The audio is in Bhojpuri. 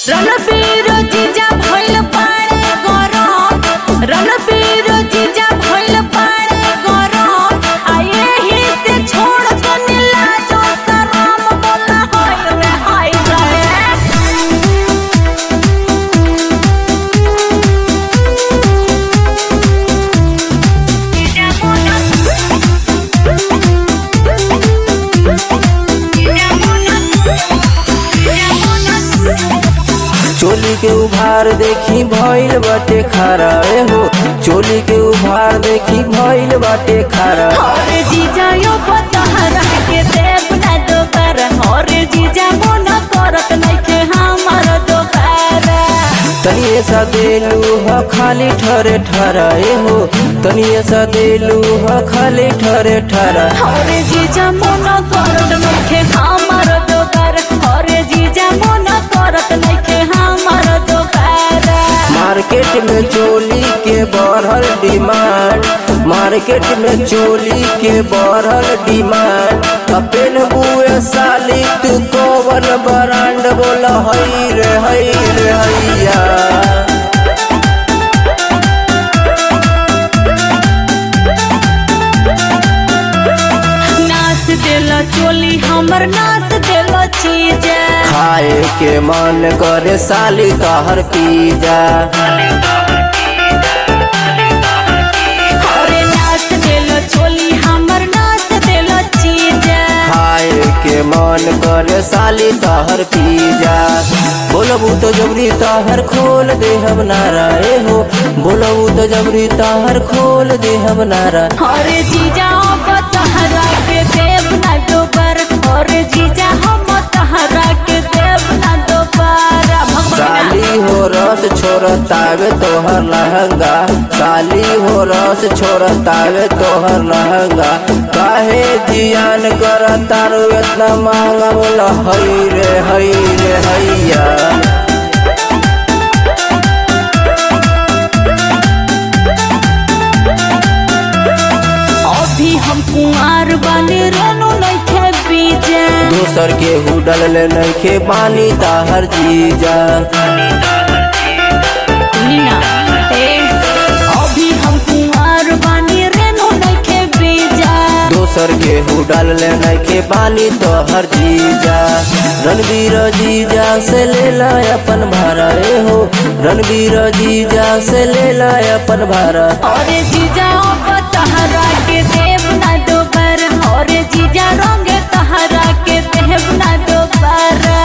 रणबीर जीजा भइल पाड़े गरम रणबीर जीजा भइल पाड़े गरम आ एही से छोड़ के नीला जो शरम बोला होय रे हाय रे चोली के उभार देखी भइल बाटे खारा ए हो चोली के उभार देखी भइल बाटे खारा और जीजा यो पतहरा के देव ना दोकर और जीजा मन करत नइखे हमर दोकर तनिए सा देलू ह खाली ठरे ठरा ए हो तनिए सा देलू ह खाली ठरे ठरा और जीजा मन करत नइखे हमर दोकर और जीजा मन करत नइखे हमर दोकर मार्केट में चोली के बढ़ल डिमांड मार्केट में चोली के बढ़ल डिमांड अपन बुए साली तू कौन ब्रांड बोल हई रे हई रे हैया नाच देला चोली हमर नाच देला चीज खाए के मन करे साली तहर पीजा और नाच देला चोली हमर नाच देला चीज खाए के मन करे साली तहर पीजा बोलबू तो जबरी तहर खोल दे हम नारा ए हो बोलबू तो जबरी तहर खोल दे हम नारा और जीजा अब तहरा के देव ना दोबार और जीजा हम तहरा के देव ना दोबारा भगवान साली हो रस छोड़तावे तोहर लहंगा साली हो रस छोड़तावे तोहर लहंगा काहे जियान कर तारू इतना महंगा बोला हई रे हई रे हैया अभी हम कुंवार बने रोनो नइखे बीजे दोसर के हुडल ले नइखे पानी ताहर जीजा नीना ए अभी हम कुंवार बने रेनो नइखे बीजा दोसर के हुडल ले नइखे पानी तोहर जीजा रणवीर जीजा से ले ला अपन भारा ए हो रणवीर जीजा से ले ला अपन भारा और जीजा अब तहरा के देव ना दोबार और जीजा रंग तहरा के देव ना दोबारा